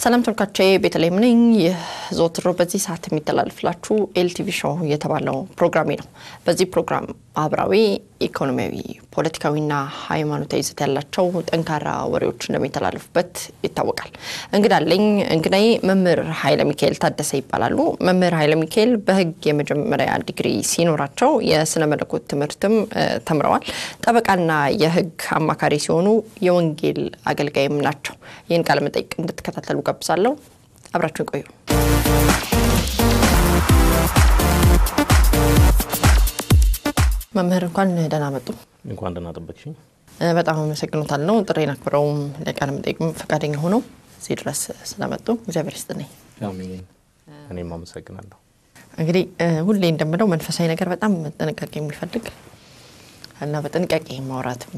ሰላም ተመልካቾቼ ቤተልሔም ነኝ። ይህ ዘወትር በዚህ ሰዓት የሚተላለፍላችሁ ኤልቲቪ ሾው የተባለው ፕሮግራሜ ነው። በዚህ ፕሮግራም ማህበራዊ፣ ኢኮኖሚያዊ፣ ፖለቲካዊና ሃይማኖታዊ ይዘት ያላቸው ጠንካራ ወሬዎች እንደሚተላለፉበት ይታወቃል። እንግዳ አለኝ። እንግዳዬ መምህር ኃይለ ሚካኤል ታደሰ ይባላሉ። መምህር ኃይለ ሚካኤል በሕግ የመጀመሪያ ዲግሪ ሲኖራቸው የስነ መለኮት ትምህርትም ተምረዋል። ጠበቃና የሕግ አማካሪ ሲሆኑ የወንጌል አገልጋይም ናቸው። ይህን ቃለ መጠይቅ እንድትከታተሉ ጋብዛለሁ። አብራችሁን ቆዩ። መምህር እንኳን ደህና መጡ። እንኳን ደህና ጠበቅሽኝ። በጣም አመሰግኖታለሁ። ጥሬን አክብረውም ለቃለ መጠይቅም ፈቃደኛ ሆነው እዚህ ድረስ ስለመጡ እግዚአብሔር ይስጥልኝ። አሜን። እኔም አመሰግናለሁ። እንግዲህ ሁሌ እንደምለው መንፈሳዊ ነገር በጣም ጥንቃቄ የሚፈልግ እና በጥንቃቄ ማውራትም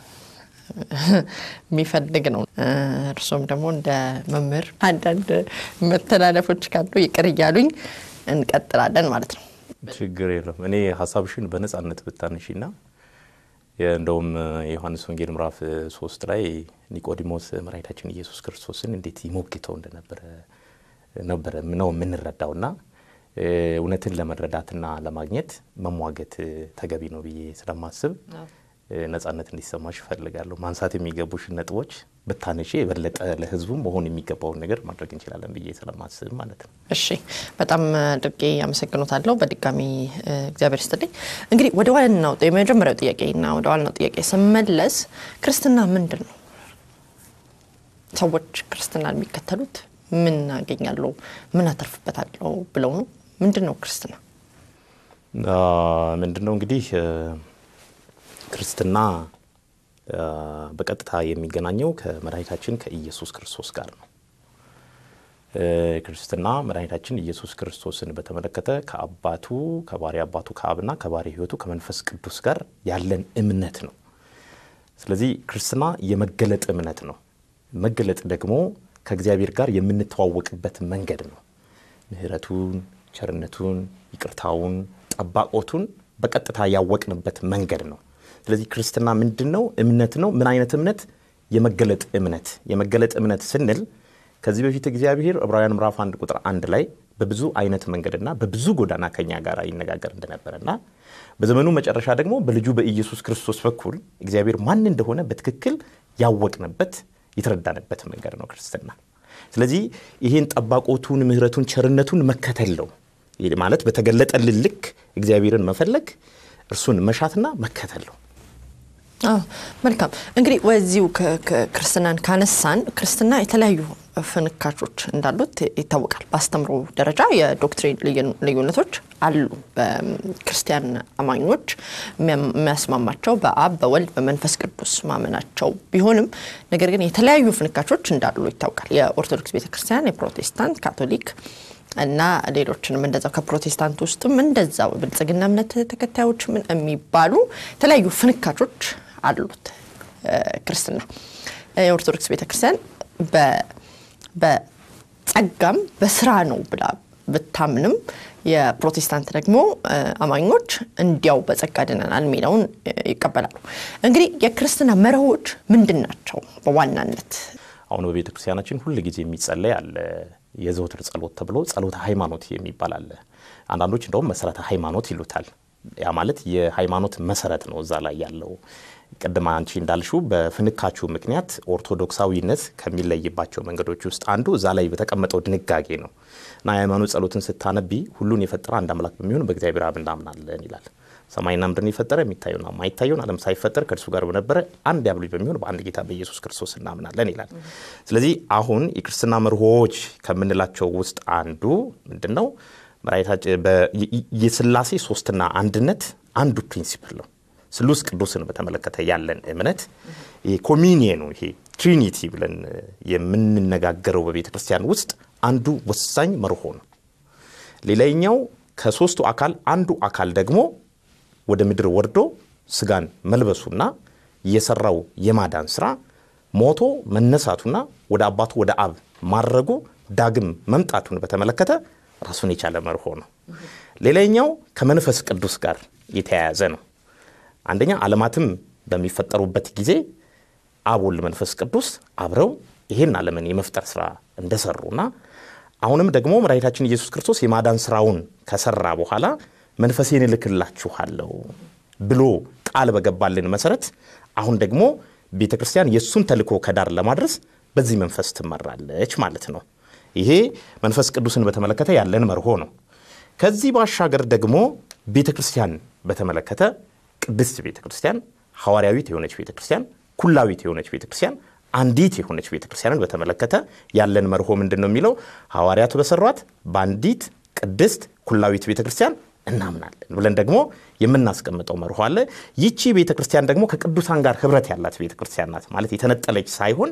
የሚፈልግ ነው። እርሶም ደግሞ እንደ መምህር አንዳንድ መተላለፎች ካሉ ይቅር እያሉኝ እንቀጥላለን ማለት ነው። ችግር የለም። እኔ ሀሳብሽን በነጻነት ብታነሺና እንደውም የዮሐንስ ወንጌል ምዕራፍ ሶስት ላይ ኒቆዲሞስ መድኃኒታችን ኢየሱስ ክርስቶስን እንዴት ይሞግተው እንደነበረ ነበረ ነው የምንረዳውና እውነትን ለመረዳትና ለማግኘት መሟገት ተገቢ ነው ብዬ ስለማስብ ነጻነት እንዲሰማሽ እፈልጋለሁ። ማንሳት የሚገቡሽን ነጥቦች ብታነሺ የበለጠ ለሕዝቡ መሆን የሚገባውን ነገር ማድረግ እንችላለን ብዬ ስለማስብ ማለት ነው። እሺ፣ በጣም አድርጌ አመሰግኖታለሁ። በድጋሚ እግዚአብሔር ይስጥልኝ። እንግዲህ ወደ ዋናው የመጀመሪያው ጥያቄና ወደ ዋናው ጥያቄ ስመለስ ክርስትና ምንድን ነው? ሰዎች ክርስትናን የሚከተሉት ምን አገኛለሁ፣ ምን አተርፍበታለሁ ብለው ነው? ምንድን ነው ክርስትና? ምንድን ነው እንግዲህ ክርስትና በቀጥታ የሚገናኘው ከመድኃኒታችን ከኢየሱስ ክርስቶስ ጋር ነው። ክርስትና መድኃኒታችን ኢየሱስ ክርስቶስን በተመለከተ ከአባቱ ከባሪ አባቱ ከአብና ከባሪ ሕይወቱ ከመንፈስ ቅዱስ ጋር ያለን እምነት ነው። ስለዚህ ክርስትና የመገለጥ እምነት ነው። መገለጥ ደግሞ ከእግዚአብሔር ጋር የምንተዋወቅበት መንገድ ነው። ምሕረቱን፣ ቸርነቱን፣ ይቅርታውን፣ ጠባቆቱን በቀጥታ ያወቅንበት መንገድ ነው። ስለዚህ ክርስትና ምንድን ነው? እምነት ነው። ምን አይነት እምነት? የመገለጥ እምነት። የመገለጥ እምነት ስንል ከዚህ በፊት እግዚአብሔር ዕብራውያን ምዕራፍ አንድ ቁጥር አንድ ላይ በብዙ አይነት መንገድና በብዙ ጎዳና ከኛ ጋር ይነጋገር እንደነበረና በዘመኑ መጨረሻ ደግሞ በልጁ በኢየሱስ ክርስቶስ በኩል እግዚአብሔር ማን እንደሆነ በትክክል ያወቅንበት የተረዳንበት መንገድ ነው ክርስትና። ስለዚህ ይህን ጠባቆቱን፣ ምሕረቱን፣ ቸርነቱን መከተል ነው ማለት በተገለጠልን ልክ እግዚአብሔርን መፈለግ እርሱን መሻትና መከተል ነው። መልካም እንግዲህ ወዚሁ ክርስትናን ካነሳን ክርስትና የተለያዩ ፍንካቾች እንዳሉት ይታወቃል። በአስተምሮ ደረጃ የዶክትሪን ልዩነቶች አሉ። በክርስቲያን አማኞች የሚያስማማቸው በአብ በወልድ በመንፈስ ቅዱስ ማመናቸው ቢሆንም ነገር ግን የተለያዩ ፍንካቾች እንዳሉ ይታወቃል። የኦርቶዶክስ ቤተክርስቲያን፣ የፕሮቴስታንት፣ ካቶሊክ እና ሌሎችንም እንደዛው ከፕሮቴስታንት ውስጥም እንደዛው ብልጽግና እምነት ተከታዮች ምን የሚባሉ የተለያዩ ፍንካቾች አሉት። ክርስትና የኦርቶዶክስ ቤተክርስቲያን በጸጋም በስራ ነው ብላ ብታምንም የፕሮቴስታንት ደግሞ አማኞች እንዲያው በጸጋ ድነናል የሚለውን ይቀበላሉ። እንግዲህ የክርስትና መርሆች ምንድን ናቸው? በዋናነት አሁን በቤተ ክርስቲያናችን ሁል ጊዜ የሚጸለይ አለ የዘወትር ጸሎት ተብሎ ጸሎተ ሃይማኖት የሚባል አለ። አንዳንዶች እንደውም መሰረተ ሃይማኖት ይሉታል። ያ ማለት የሃይማኖት መሰረት ነው እዛ ላይ ያለው። ቅድም አንቺ እንዳልሽው በፍንካቹ ምክንያት ኦርቶዶክሳዊነት ከሚለይባቸው መንገዶች ውስጥ አንዱ እዛ ላይ በተቀመጠው ድንጋጌ ነው እና የሃይማኖት ጸሎትን ስታነቢ ሁሉን የፈጠረ አንድ አምላክ በሚሆን በእግዚአብሔር አብ እናምናለን ይላል። ሰማይና ምድርን የፈጠረ የሚታየውና የማይታየውን ዓለም ሳይፈጠር ከእርሱ ጋር በነበረ አንድ ያብ ልጅ በሚሆን በአንድ ጌታ በኢየሱስ ክርስቶስ እናምናለን ይላል። ስለዚህ አሁን የክርስትና መርሆዎች ከምንላቸው ውስጥ አንዱ ምንድን ነው? የስላሴ ሶስትና አንድነት አንዱ ፕሪንሲፕል ነው። ስሉስ ቅዱስን በተመለከተ ያለን እምነት ኮሚኒየኑ ይሄ ትሪኒቲ ብለን የምንነጋገረው በቤተ ክርስቲያን ውስጥ አንዱ ወሳኝ መርሆ ነው። ሌላኛው ከሶስቱ አካል አንዱ አካል ደግሞ ወደ ምድር ወርዶ ስጋን መልበሱና የሰራው የማዳን ስራ ሞቶ መነሳቱና ወደ አባቱ ወደ አብ ማድረጉ ዳግም መምጣቱን በተመለከተ ራሱን የቻለ መርሆ ነው። ሌላኛው ከመንፈስ ቅዱስ ጋር የተያያዘ ነው። አንደኛ ዓለማትም በሚፈጠሩበት ጊዜ አብ፣ ወልድ፣ መንፈስ ቅዱስ አብረው ይህን ዓለምን የመፍጠር ስራ እንደሰሩና አሁንም ደግሞ መድኃኒታችን ኢየሱስ ክርስቶስ የማዳን ስራውን ከሰራ በኋላ መንፈሴን እልክላችኋለሁ ብሎ ቃል በገባልን መሰረት አሁን ደግሞ ቤተ ክርስቲያን የእሱን ተልእኮ ከዳር ለማድረስ በዚህ መንፈስ ትመራለች ማለት ነው። ይሄ መንፈስ ቅዱስን በተመለከተ ያለን መርሆ ነው። ከዚህ ባሻገር ደግሞ ቤተ ክርስቲያን በተመለከተ ቅድስት ቤተ ክርስቲያን፣ ሐዋርያዊት የሆነች ቤተ ክርስቲያን፣ ኩላዊት የሆነች ቤተ ክርስቲያን፣ አንዲት የሆነች ቤተ ክርስቲያንን በተመለከተ ያለን መርሆ ምንድን ነው የሚለው ሐዋርያቱ በሰሯት በአንዲት ቅድስት ኩላዊት ቤተ ክርስቲያን እናምናለን ብለን ደግሞ የምናስቀምጠው መርሆ አለ። ይቺ ቤተ ክርስቲያን ደግሞ ከቅዱሳን ጋር ህብረት ያላት ቤተ ክርስቲያን ናት። ማለት የተነጠለች ሳይሆን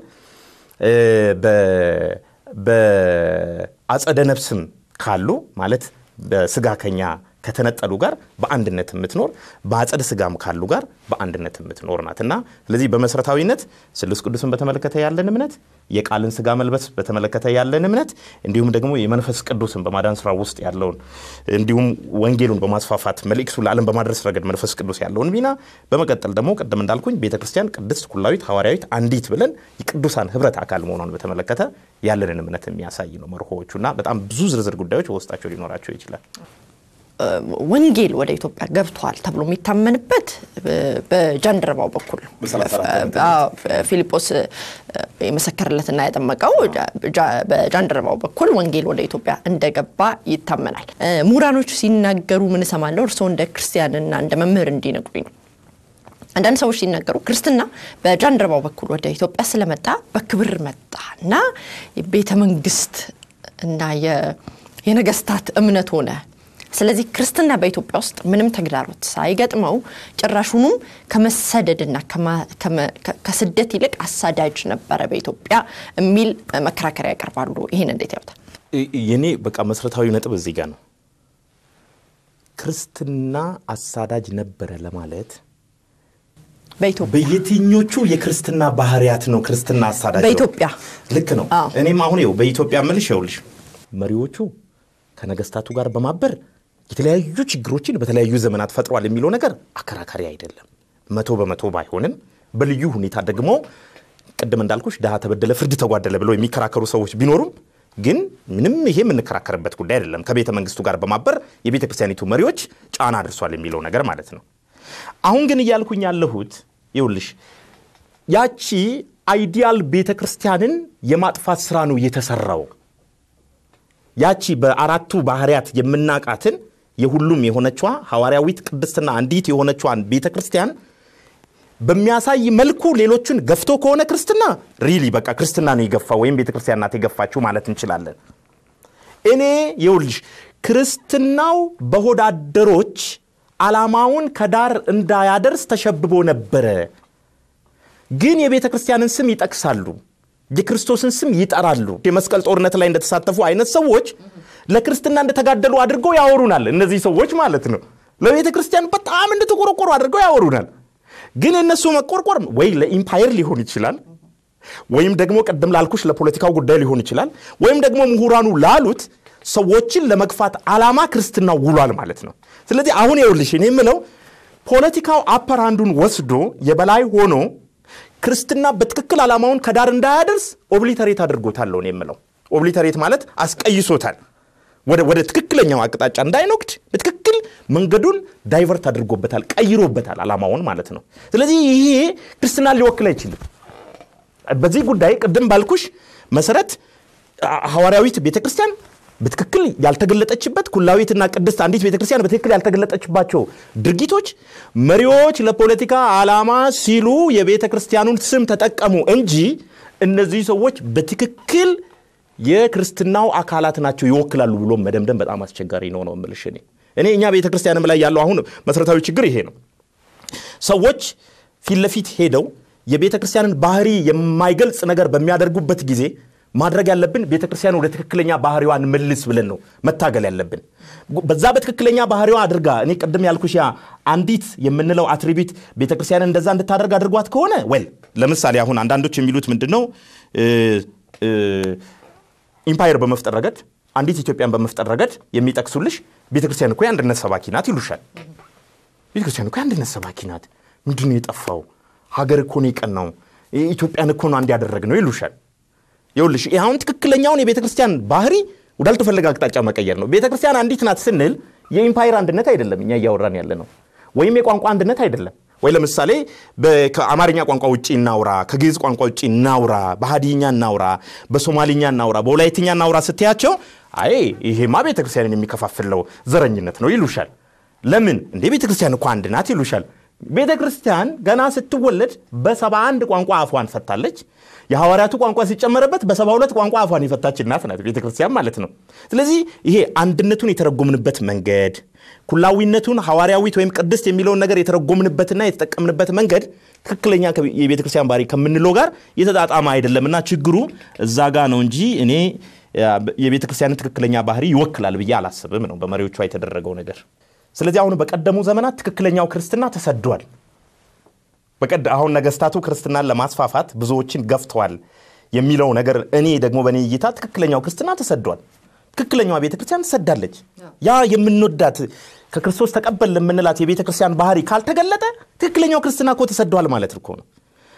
በአጸደ ነፍስም ካሉ ማለት በስጋ ከኛ ከተነጠሉ ጋር በአንድነት የምትኖር በአጸደ ስጋም ካሉ ጋር በአንድነት የምትኖር ናት እና ስለዚህ በመሰረታዊነት ስሉስ ቅዱስን በተመለከተ ያለን እምነት፣ የቃልን ስጋ መልበስ በተመለከተ ያለን እምነት እንዲሁም ደግሞ የመንፈስ ቅዱስን በማዳን ስራ ውስጥ ያለውን እንዲሁም ወንጌሉን በማስፋፋት መልእክቱ ለዓለም በማድረስ ረገድ መንፈስ ቅዱስ ያለውን ሚና በመቀጠል ደግሞ ቅድም እንዳልኩኝ ቤተ ክርስቲያን ቅድስት፣ ኩላዊት፣ ሐዋርያዊት አንዲት ብለን የቅዱሳን ህብረት አካል መሆኗን በተመለከተ ያለንን እምነት የሚያሳይ ነው መርሆዎቹ እና በጣም ብዙ ዝርዝር ጉዳዮች በውስጣቸው ሊኖራቸው ይችላል። ወንጌል ወደ ኢትዮጵያ ገብቷል ተብሎ የሚታመንበት በጃንደረባው በኩል ፊልጶስ የመሰከረለትና ያጠመቀው በጃንደረባው በኩል ወንጌል ወደ ኢትዮጵያ እንደገባ ይታመናል። ምሁራኖች ሲናገሩ ምን እሰማለሁ? እርስዎ እንደ ክርስቲያንና እንደ መምህር እንዲነግሩኝ ነው። አንዳንድ ሰዎች ሲናገሩ ክርስትና በጃንደረባው በኩል ወደ ኢትዮጵያ ስለመጣ በክብር መጣ እና ቤተ መንግስት እና የነገስታት እምነት ሆነ ስለዚህ ክርስትና በኢትዮጵያ ውስጥ ምንም ተግዳሮት ሳይገጥመው ጭራሹንም ከመሰደድና ከስደት ይልቅ አሳዳጅ ነበረ በኢትዮጵያ የሚል መከራከሪያ ያቀርባሉ። ይህን እንዴት ያውታል? የኔ በቃ መሰረታዊ ነጥብ እዚህ ጋር ነው። ክርስትና አሳዳጅ ነበረ ለማለት በኢትዮጵያ በየትኞቹ የክርስትና ባህሪያት ነው ክርስትና አሳዳጅ ነው? በኢትዮጵያ ልክ ነው። አዎ። እኔም አሁን ይኸው በኢትዮጵያ ምልሽ ይኸውልሽ መሪዎቹ ከነገስታቱ ጋር በማበር የተለያዩ ችግሮችን በተለያዩ ዘመናት ፈጥሯል የሚለው ነገር አከራካሪ አይደለም። መቶ በመቶ ባይሆንም በልዩ ሁኔታ ደግሞ ቅድም እንዳልኩሽ ድሃ ተበደለ፣ ፍርድ ተጓደለ ብለው የሚከራከሩ ሰዎች ቢኖሩም ግን ምንም ይሄ የምንከራከርበት ጉዳይ አይደለም። ከቤተ መንግስቱ ጋር በማበር የቤተ ክርስቲያኒቱ መሪዎች ጫና አድርሷል የሚለው ነገር ማለት ነው። አሁን ግን እያልኩኝ ያለሁት ይኸውልሽ ያቺ አይዲያል ቤተ ክርስቲያንን የማጥፋት ስራ ነው የተሰራው። ያቺ በአራቱ ባህርያት የምናቃትን የሁሉም የሆነችዋ ሐዋርያዊት ቅድስትና አንዲት የሆነችዋን ቤተ ክርስቲያን በሚያሳይ መልኩ ሌሎቹን ገፍቶ ከሆነ ክርስትና ሪሊ በቃ ክርስትና ነው የገፋ ወይም ቤተ ክርስቲያን ናት የገፋችው ማለት እንችላለን። እኔ የውልሽ ክርስትናው በሆዳደሮች ዓላማውን ከዳር እንዳያደርስ ተሸብቦ ነበረ። ግን የቤተ ክርስቲያንን ስም ይጠቅሳሉ፣ የክርስቶስን ስም ይጠራሉ። የመስቀል ጦርነት ላይ እንደተሳተፉ አይነት ሰዎች ለክርስትና እንደተጋደሉ አድርገው ያወሩናል። እነዚህ ሰዎች ማለት ነው። ለቤተ ክርስቲያን በጣም እንደተቆረቆሩ አድርገው ያወሩናል። ግን የእነሱ መቆርቆር ወይ ለኢምፓየር ሊሆን ይችላል፣ ወይም ደግሞ ቅድም ላልኩሽ ለፖለቲካው ጉዳይ ሊሆን ይችላል፣ ወይም ደግሞ ምሁራኑ ላሉት ሰዎችን ለመግፋት ዓላማ ክርስትናው ውሏል ማለት ነው። ስለዚህ አሁን ይኸውልሽ እኔ የምለው ፖለቲካው አፐር አንዱን ወስዶ የበላይ ሆኖ ክርስትና በትክክል ዓላማውን ከዳር እንዳያደርስ ኦብሊተሬት አድርጎታል ነው የምለው። ኦብሊተሬት ማለት አስቀይሶታል። ወደ ወደ ትክክለኛው አቅጣጫ እንዳይኖክድ በትክክል መንገዱን ዳይቨርት አድርጎበታል፣ ቀይሮበታል ዓላማውን ማለት ነው። ስለዚህ ይሄ ክርስትናን ሊወክል አይችልም። በዚህ ጉዳይ ቅድም ባልኩሽ መሰረት ሐዋርያዊት ቤተ ክርስቲያን በትክክል ያልተገለጠችበት ኩላዊትና ቅድስት አንዲት ቤተ ክርስቲያን በትክክል ያልተገለጠችባቸው ድርጊቶች መሪዎች ለፖለቲካ ዓላማ ሲሉ የቤተ ክርስቲያኑን ስም ተጠቀሙ እንጂ እነዚህ ሰዎች በትክክል የክርስትናው አካላት ናቸው ይወክላሉ ብሎ መደምደም በጣም አስቸጋሪ ነው ነው የምልሽ እኔ እኔ እኛ ቤተ ክርስቲያንም ላይ ያለው አሁን መሰረታዊ ችግር ይሄ ነው። ሰዎች ፊት ለፊት ሄደው የቤተ ክርስቲያንን ባህሪ የማይገልጽ ነገር በሚያደርጉበት ጊዜ ማድረግ ያለብን ቤተ ክርስቲያን ወደ ትክክለኛ ባህሪዋን መልስ ብለን ነው መታገል ያለብን። በዛ በትክክለኛ ባህሪዋ አድርጋ እኔ ቅድም ያልኩሽ ያ አንዲት የምንለው አትሪቢዩት ቤተ ክርስቲያንን እንደዛ እንድታደርግ አድርጓት ከሆነ ወል ለምሳሌ አሁን አንዳንዶች የሚሉት ምንድን ነው ኢምፓየር በመፍጠር ረገድ አንዲት ኢትዮጵያን በመፍጠር ረገድ የሚጠቅሱልሽ ቤተክርስቲያን እኮ የአንድነት ሰባኪ ናት ይሉሻል። ቤተክርስቲያን እኮ የአንድነት ሰባኪ ናት። ምንድን ነው የጠፋው? ሀገር እኮ ነው የቀናው። ኢትዮጵያን እኮ ነው አንድ ያደረግ ነው ይሉሻል። ይኸውልሽ ይህ አሁን ትክክለኛውን የቤተ ክርስቲያን ባህሪ ወዳልተፈለገ አቅጣጫ መቀየር ነው። ቤተ ክርስቲያን አንዲት ናት ስንል የኢምፓየር አንድነት አይደለም እኛ እያወራን ያለ ነው፣ ወይም የቋንቋ አንድነት አይደለም። ወይ ለምሳሌ ከአማርኛ ቋንቋ ውጭ እናውራ፣ ከግዕዝ ቋንቋ ውጭ እናውራ፣ በሀዲይኛ እናውራ፣ በሶማሊኛ እናውራ፣ በወላይትኛ እናውራ ስትያቸው አይ ይሄማ ቤተ ክርስቲያንን የሚከፋፍለው ዘረኝነት ነው ይሉሻል። ለምን እንዴ ቤተ ክርስቲያን እኮ አንድ ናት ይሉሻል። ቤተ ክርስቲያን ገና ስትወለድ በሰባ አንድ ቋንቋ አፏን ፈታለች። የሐዋርያቱ ቋንቋ ሲጨመረበት በሰባ ሁለት ቋንቋ አፏን የፈታች እናት ናት ቤተ ክርስቲያን ማለት ነው። ስለዚህ ይሄ አንድነቱን የተረጎምንበት መንገድ ኩላዊነቱን ሐዋርያዊት ወይም ቅድስት የሚለውን ነገር የተረጎምንበትና የተጠቀምንበት መንገድ ትክክለኛ የቤተ ክርስቲያን ባህሪ ከምንለው ጋር የተጣጣመ አይደለምና ችግሩ እዛ ጋ ነው እንጂ እኔ የቤተ ክርስቲያንን ትክክለኛ ባህሪ ይወክላል ብዬ አላስብም ነው በመሪዎቿ የተደረገው ነገር። ስለዚህ አሁን በቀደሙ ዘመናት ትክክለኛው ክርስትና ተሰዷል። አሁን ነገስታቱ ክርስትናን ለማስፋፋት ብዙዎችን ገፍተዋል የሚለው ነገር እኔ ደግሞ በእኔ እይታ ትክክለኛው ክርስትና ተሰዷል። ትክክለኛዋ ቤተ ክርስቲያን ትሰዳለች። ያ የምንወዳት ከክርስቶስ ተቀበል ለምንላት የቤተ ክርስቲያን ባህሪ ካልተገለጠ ትክክለኛው ክርስትና እኮ ተሰዷል ማለት እኮ ነው።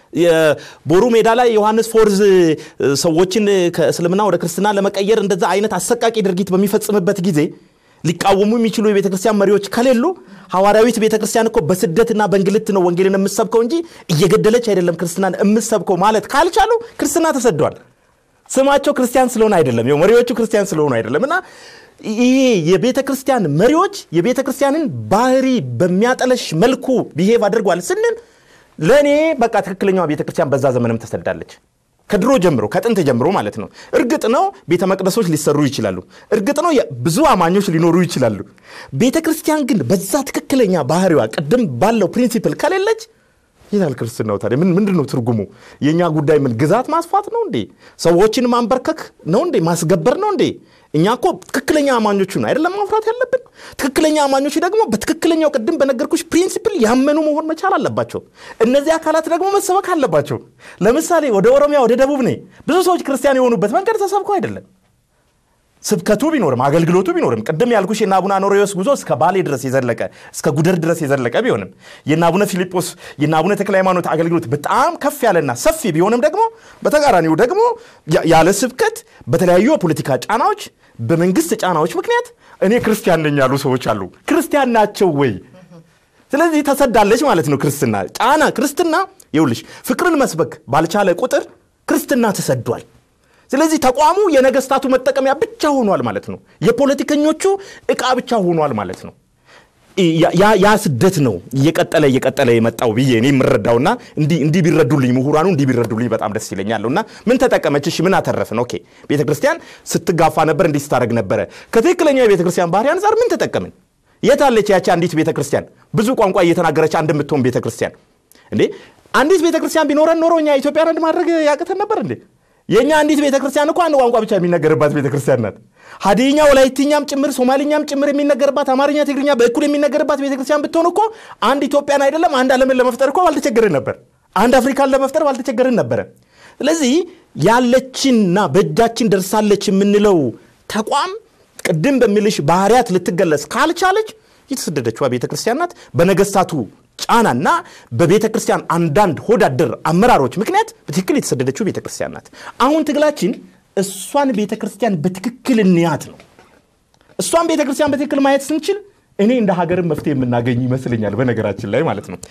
ቦሩ ሜዳ ላይ ዮሐንስ ፎርዝ ሰዎችን ከእስልምና ወደ ክርስትና ለመቀየር እንደዛ አይነት አሰቃቂ ድርጊት በሚፈጽምበት ጊዜ ሊቃወሙ የሚችሉ የቤተ ክርስቲያን መሪዎች ከሌሉ ሐዋርያዊት ቤተ ክርስቲያን እኮ በስደትና በእንግልት ነው ወንጌልን የምሰብከው እንጂ እየገደለች አይደለም ክርስትናን የምሰብከው ማለት ካልቻሉ ክርስትና ተሰዷል። ስማቸው ክርስቲያን ስለሆነ አይደለም፣ መሪዎቹ ክርስቲያን ስለሆኑ አይደለም። እና ይሄ የቤተ ክርስቲያን መሪዎች የቤተ ክርስቲያንን ባህሪ በሚያጠለሽ መልኩ ቢሄቭ አድርጓል ስንል ለእኔ በቃ ትክክለኛዋ ቤተ ክርስቲያን በዛ ዘመንም ተሰዳለች። ከድሮ ጀምሮ ከጥንት ጀምሮ ማለት ነው። እርግጥ ነው ቤተ መቅደሶች ሊሰሩ ይችላሉ። እርግጥ ነው ብዙ አማኞች ሊኖሩ ይችላሉ። ቤተ ክርስቲያን ግን በዛ ትክክለኛ ባህሪዋ ቅድም ባለው ፕሪንሲፕል ከሌለች ይላል ክርስትናው። ታዲያ ምን ምንድን ነው ትርጉሙ? የእኛ ጉዳይ ምን ግዛት ማስፋት ነው እንዴ? ሰዎችን ማንበርከክ ነው እንዴ? ማስገበር ነው እንዴ? እኛ እኮ ትክክለኛ አማኞቹን አይደለም ማፍራት ያለብን። ትክክለኛ አማኞቹ ደግሞ በትክክለኛው ቅድም በነገርኩሽ ፕሪንሲፕል ያመኑ መሆን መቻል አለባቸው። እነዚህ አካላት ደግሞ መሰበክ አለባቸው። ለምሳሌ ወደ ኦሮሚያ፣ ወደ ደቡብ ነ ብዙ ሰዎች ክርስቲያን የሆኑበት መንገድ ተሰብኮ አይደለም። ስብከቱ ቢኖርም አገልግሎቱ ቢኖርም ቅድም ያልኩሽ የእነ አቡነ አኖሬዎስ ጉዞ እስከ ባሌ ድረስ የዘለቀ እስከ ጉደር ድረስ የዘለቀ ቢሆንም የእነ አቡነ ፊልጶስ የእነ አቡነ ተክለ ሃይማኖት አገልግሎት በጣም ከፍ ያለና ሰፊ ቢሆንም ደግሞ በተቃራኒው ደግሞ ያለ ስብከት በተለያዩ የፖለቲካ ጫናዎች፣ በመንግስት ጫናዎች ምክንያት እኔ ክርስቲያን ነኝ ያሉ ሰዎች አሉ። ክርስቲያን ናቸው ወይ? ስለዚህ ተሰዳለች ማለት ነው። ክርስትና ጫና ክርስትና ይውልሽ ፍቅርን መስበክ ባልቻለ ቁጥር ክርስትና ተሰዷል። ስለዚህ ተቋሙ የነገስታቱ መጠቀሚያ ብቻ ሆኗል ማለት ነው። የፖለቲከኞቹ እቃ ብቻ ሆኗል ማለት ነው። ያ ስደት ነው እየቀጠለ እየቀጠለ የመጣው ብዬ እኔ የምረዳውና እንዲህ ቢረዱልኝ ምሁራኑ እንዲህ ቢረዱልኝ በጣም ደስ ይለኛለሁ። እና ምን ተጠቀመች? እሺ ምን አተረፍን? ኦኬ ቤተ ክርስቲያን ስትጋፋ ነበር፣ እንዲህ ስታደርግ ነበረ። ከትክክለኛው የቤተ ክርስቲያን ባህሪ አንጻር ምን ተጠቀምን? የታለች ያቺ አንዲት ቤተ ክርስቲያን ብዙ ቋንቋ እየተናገረች አንድ የምትሆን ቤተ ክርስቲያን? እንዴ አንዲት ቤተ ክርስቲያን ቢኖረን ኖሮ እኛ ኢትዮጵያን አንድ ማድረግ ያቅተን ነበር እንዴ? የእኛ አንዲት ቤተ ክርስቲያን እኮ አንድ ቋንቋ ብቻ የሚነገርባት ቤተ ክርስቲያን ናት። ሀዲይኛ፣ ወላይትኛም ጭምር ሶማሊኛም ጭምር የሚነገርባት አማርኛ፣ ትግርኛ በእኩል የሚነገርባት ቤተ ክርስቲያን ብትሆን እኮ አንድ ኢትዮጵያን አይደለም አንድ ዓለምን ለመፍጠር እኮ ባልተቸገርን ነበር። አንድ አፍሪካን ለመፍጠር ባልተቸገርን ነበረ። ስለዚህ ያለችንና በእጃችን ደርሳለች የምንለው ተቋም ቅድም በሚልሽ ባህሪያት ልትገለጽ ካልቻለች የተሰደደችዋ ቤተ ክርስቲያን ናት። በነገስታቱ ጫናና በቤተ ክርስቲያን አንዳንድ ሆዳደር አመራሮች ምክንያት በትክክል የተሰደደችው ቤተ ክርስቲያን ናት። አሁን ትግላችን እሷን ቤተ ክርስቲያን በትክክል እንያት ነው። እሷን ቤተ ክርስቲያን በትክክል ማየት ስንችል እኔ እንደ ሀገርን መፍትሄ የምናገኝ ይመስለኛል። በነገራችን ላይ ማለት ነው።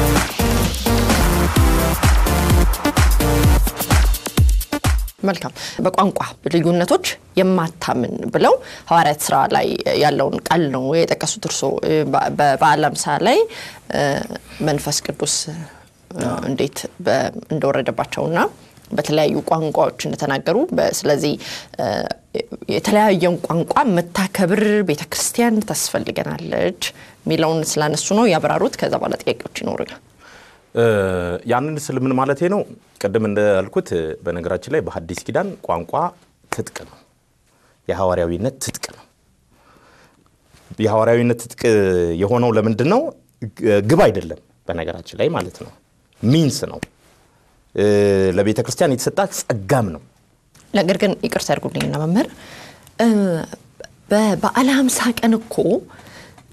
መልካም በቋንቋ ልዩነቶች የማታምን ብለው ሐዋርያት ስራ ላይ ያለውን ቃል ነው የጠቀሱት። እርሶ በበዓለ ሃምሳ ላይ መንፈስ ቅዱስ እንዴት እንደወረደባቸውና በተለያዩ ቋንቋዎች እንደተናገሩ፣ ስለዚህ የተለያየን ቋንቋ መታከብር ቤተ ክርስቲያን ታስፈልገናለች የሚለውን ስላነሱ ነው ያብራሩት። ከዛ በኋላ ጥያቄዎች ይኖሩኛል። ያንን ስል ምን ማለቴ ነው? ቅድም እንዳልኩት በነገራችን ላይ በሐዲስ ኪዳን ቋንቋ ትጥቅ ነው። የሐዋርያዊነት ትጥቅ ነው። የሐዋርያዊነት ትጥቅ የሆነው ለምንድን ነው? ግብ አይደለም፣ በነገራችን ላይ ማለት ነው። ሚንስ ነው። ለቤተ ክርስቲያን የተሰጣ ጸጋም ነው። ነገር ግን ይቅርታ ያድርጉልኝና መምህር በበዓለ ሃምሳ ቀን እኮ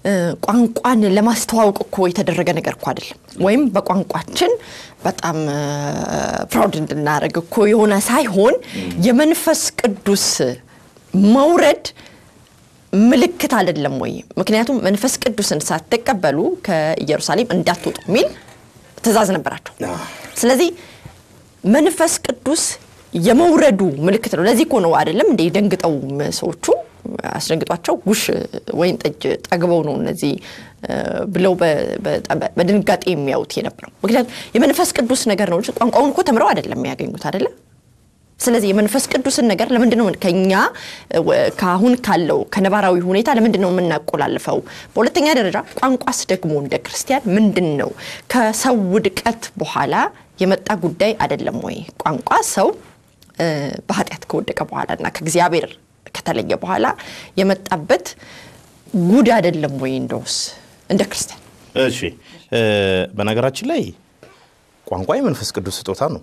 ቋንቋን ለማስተዋወቅ እኮ የተደረገ ነገር እኮ አይደለም። ወይም በቋንቋችን በጣም ፕራውድ እንድናደርግ እኮ የሆነ ሳይሆን የመንፈስ ቅዱስ መውረድ ምልክት አይደለም ወይ? ምክንያቱም መንፈስ ቅዱስን ሳትቀበሉ ከኢየሩሳሌም እንዳትወጡ የሚል ትእዛዝ ነበራቸው። ስለዚህ መንፈስ ቅዱስ የመውረዱ ምልክት ነው። ለዚህ እኮ ነው አይደለም እንደ ደንግጠው ሰዎቹ አስደንግጧቸው ጉሽ ወይን ጠጅ ጠግበው ነው እነዚህ ብለው በድንጋጤ የሚያዩት የነበረው። ምክንያቱም የመንፈስ ቅዱስ ነገር ነው። ቋንቋውን እኮ ተምረው አይደለም የሚያገኙት አይደለም። ስለዚህ የመንፈስ ቅዱስን ነገር ለምንድን ነው ከኛ ከአሁን ካለው ከነባራዊ ሁኔታ ለምንድን ነው የምናቆላልፈው? በሁለተኛ ደረጃ ቋንቋስ ደግሞ እንደ ክርስቲያን ምንድን ነው ከሰው ውድቀት በኋላ የመጣ ጉዳይ አይደለም ወይ? ቋንቋ ሰው በኃጢአት ከወደቀ በኋላ እና ከእግዚአብሔር ከተለየ በኋላ የመጣበት ጉድ አይደለም ወይ? እንደውስ እንደ ክርስቲያን እሺ፣ በነገራችን ላይ ቋንቋ የመንፈስ ቅዱስ ስጦታ ነው።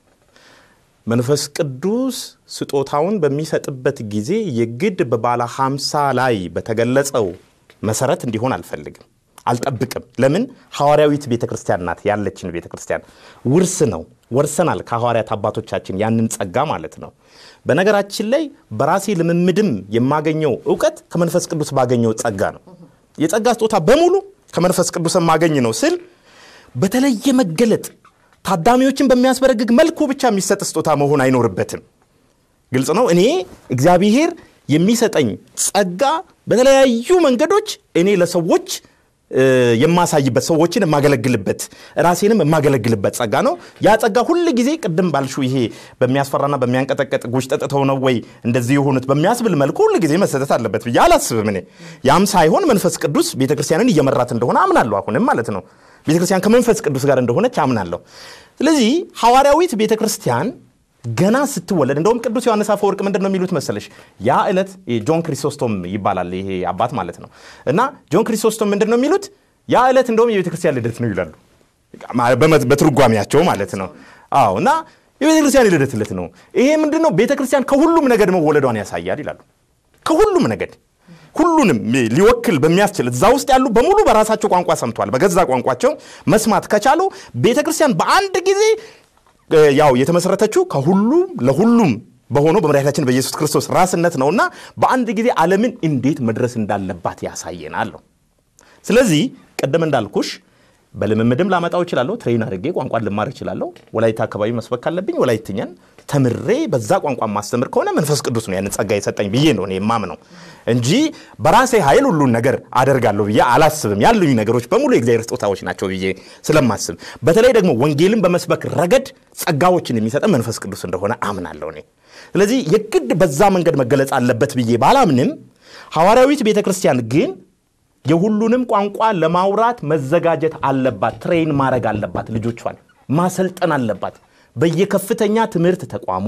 መንፈስ ቅዱስ ስጦታውን በሚሰጥበት ጊዜ የግድ በባለ ሀምሳ ላይ በተገለጸው መሰረት እንዲሆን አልፈልግም፣ አልጠብቅም። ለምን ሐዋርያዊት ቤተ ክርስቲያን ናት ያለችን ቤተ ክርስቲያን ውርስ ነው። ወርሰናል ከሐዋርያት አባቶቻችን ያንን ጸጋ ማለት ነው። በነገራችን ላይ በራሴ ልምምድም የማገኘው እውቀት ከመንፈስ ቅዱስ ባገኘው ጸጋ ነው። የጸጋ ስጦታ በሙሉ ከመንፈስ ቅዱስ የማገኝ ነው ስል በተለየ መገለጥ ታዳሚዎችን በሚያስበረግግ መልኩ ብቻ የሚሰጥ ስጦታ መሆን አይኖርበትም። ግልጽ ነው። እኔ እግዚአብሔር የሚሰጠኝ ጸጋ በተለያዩ መንገዶች እኔ ለሰዎች የማሳይበት ሰዎችን የማገለግልበት ራሴንም የማገለግልበት ጸጋ ነው። ያ ጸጋ ሁል ጊዜ ቅድም ባልሹ ይሄ በሚያስፈራና በሚያንቀጠቀጥ ጉሽ ጠጥተው ነው ወይ እንደዚህ የሆኑት በሚያስብል መልኩ ሁል ጊዜ መሰጠት አለበት ብዬ አላስብም። እኔ ያም ሳይሆን መንፈስ ቅዱስ ቤተክርስቲያንን እየመራት እንደሆነ አምናለሁ። አሁንም ማለት ነው ቤተክርስቲያን ከመንፈስ ቅዱስ ጋር እንደሆነች አምናለሁ። ስለዚህ ሐዋርያዊት ቤተክርስቲያን ገና ስትወለድ እንደውም ቅዱስ ዮሐንስ አፈወርቅ ምንድን ነው የሚሉት መሰለሽ? ያ ዕለት ጆን ክሪሶስቶም ይባላል ይሄ አባት ማለት ነው። እና ጆን ክሪሶስቶም ምንድን ነው የሚሉት? ያ ዕለት እንደውም የቤተ ክርስቲያን ልደት ነው ይላሉ፣ በትርጓሚያቸው ማለት ነው። አዎ እና የቤተ ክርስቲያን ልደት ዕለት ነው። ይሄ ምንድን ነው? ቤተ ክርስቲያን ከሁሉም ነገድ መወለዷን ያሳያል ይላሉ። ከሁሉም ነገድ ሁሉንም ሊወክል በሚያስችል እዛ ውስጥ ያሉ በሙሉ በራሳቸው ቋንቋ ሰምተዋል። በገዛ ቋንቋቸው መስማት ከቻሉ ቤተ ክርስቲያን በአንድ ጊዜ ያው የተመሰረተችው ከሁሉም ለሁሉም በሆነው በመድኃኒታችን በኢየሱስ ክርስቶስ ራስነት ነውና በአንድ ጊዜ ዓለምን እንዴት መድረስ እንዳለባት ያሳየናል። ስለዚህ ቅድም እንዳልኩሽ በልምምድም ላመጣው እችላለሁ። ትሬን አድርጌ ቋንቋን ልማር እችላለሁ። ወላይታ አካባቢ መስበክ ካለብኝ ወላይትኛን ተምሬ በዛ ቋንቋ ማስተምር ከሆነ መንፈስ ቅዱስ ነው ያንን ጸጋ የሰጠኝ ብዬ ነው እኔ የማምነው እንጂ በራሴ ኃይል ሁሉን ነገር አደርጋለሁ ብዬ አላስብም። ያሉኝ ነገሮች በሙሉ የእግዚአብሔር ስጦታዎች ናቸው ብዬ ስለማስብ፣ በተለይ ደግሞ ወንጌልን በመስበክ ረገድ ጸጋዎችን የሚሰጠን መንፈስ ቅዱስ እንደሆነ አምናለሁ እኔ። ስለዚህ የግድ በዛ መንገድ መገለጽ አለበት ብዬ ባላምንም ሐዋርያዊት ቤተ ክርስቲያን ግን የሁሉንም ቋንቋ ለማውራት መዘጋጀት አለባት። ትሬን ማድረግ አለባት። ልጆቿን ማሰልጠን አለባት። በየከፍተኛ ትምህርት ተቋሙ፣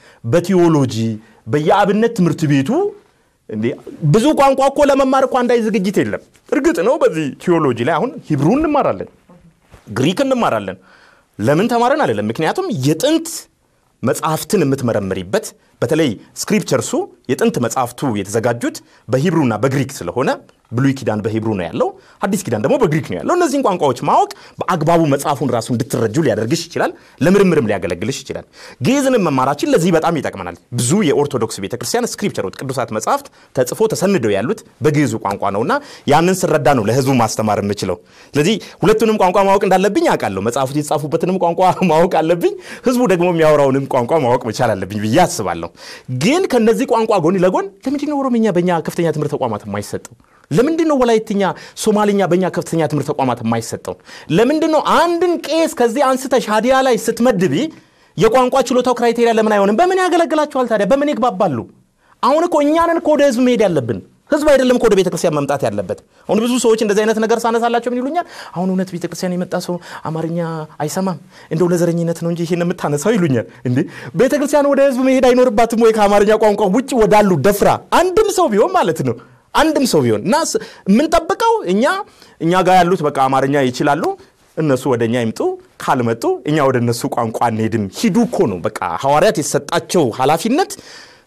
በቲዎሎጂ በየአብነት ትምህርት ቤቱ እንዴ ብዙ ቋንቋ እኮ ለመማር እኮ አንዳይ ዝግጅት የለም። እርግጥ ነው በዚህ ቲዎሎጂ ላይ አሁን ሂብሩ እንማራለን፣ ግሪክ እንማራለን። ለምን ተማረን አይደለም። ምክንያቱም የጥንት መጽሐፍትን የምትመረምሪበት በተለይ ስክሪፕቸርሱ የጥንት መጽሐፍቱ የተዘጋጁት በሂብሩና በግሪክ ስለሆነ ብሉይ ኪዳን በሂብሩ ነው ያለው፣ አዲስ ኪዳን ደግሞ በግሪክ ነው ያለው። እነዚህን ቋንቋዎች ማወቅ በአግባቡ መጽሐፉን ራሱ እንድትረጁ ሊያደርግሽ ይችላል። ለምርምርም ሊያገለግልሽ ይችላል። ግዕዝንም መማራችን ለዚህ በጣም ይጠቅመናል። ብዙ የኦርቶዶክስ ቤተክርስቲያን ስክሪፕቸሮች፣ ቅዱሳት መጽሐፍት ተጽፎ ተሰንደው ያሉት በግዕዙ ቋንቋ ነውና ያንን ስረዳ ነው ለህዝቡ ማስተማር የምችለው። ስለዚህ ሁለቱንም ቋንቋ ማወቅ እንዳለብኝ አውቃለሁ። መጽሐፉት የተጻፉበትንም ቋንቋ ማወቅ አለብኝ። ህዝቡ ደግሞ የሚያወራውንም ቋንቋ ማወቅ መቻል አለብኝ ብዬ አስባለሁ። ግን ከነዚህ ቋንቋ ጎን ለጎን ለምንድን ነው ኦሮምኛ በእኛ ከፍተኛ ትምህርት ተቋማት የማይሰጠው? ለምንድን ነው ወላይትኛ፣ ሶማልኛ በእኛ ከፍተኛ ትምህርት ተቋማት የማይሰጠው? ለምንድን ነው አንድን ቄስ ከዚህ አንስተሽ ሀዲያ ላይ ስትመድቢ የቋንቋ ችሎታው ክራይቴሪያ ለምን አይሆንም? በምን ያገለግላቸዋል ታዲያ? በምን ይግባባሉ? አሁን እኮ እኛንን እኮ ወደ ህዝብ መሄድ ያለብን ህዝብ አይደለም እኮ ወደ ቤተክርስቲያን መምጣት ያለበት። አሁን ብዙ ሰዎች እንደዚህ አይነት ነገር ሳነሳላቸው ምን ይሉኛል? አሁን እውነት ቤተክርስቲያን የመጣ ሰው አማርኛ አይሰማም እንደው ለዘረኝነት ነው እንጂ ይሄን የምታነሳው ይሉኛል። እንዴ ቤተክርስቲያን ወደ ህዝብ መሄድ አይኖርባትም ወይ? ከአማርኛ ቋንቋ ውጭ ወዳሉ ደፍራ አንድም ሰው ቢሆን ማለት ነው አንድም ሰው ቢሆን እና የምንጠብቀው እኛ እኛ ጋር ያሉት በቃ አማርኛ ይችላሉ እነሱ ወደ እኛ ይምጡ፣ ካልመጡ እኛ ወደ እነሱ ቋንቋ አንሄድም። ሂዱ እኮ ነው በቃ ሐዋርያት የተሰጣቸው ኃላፊነት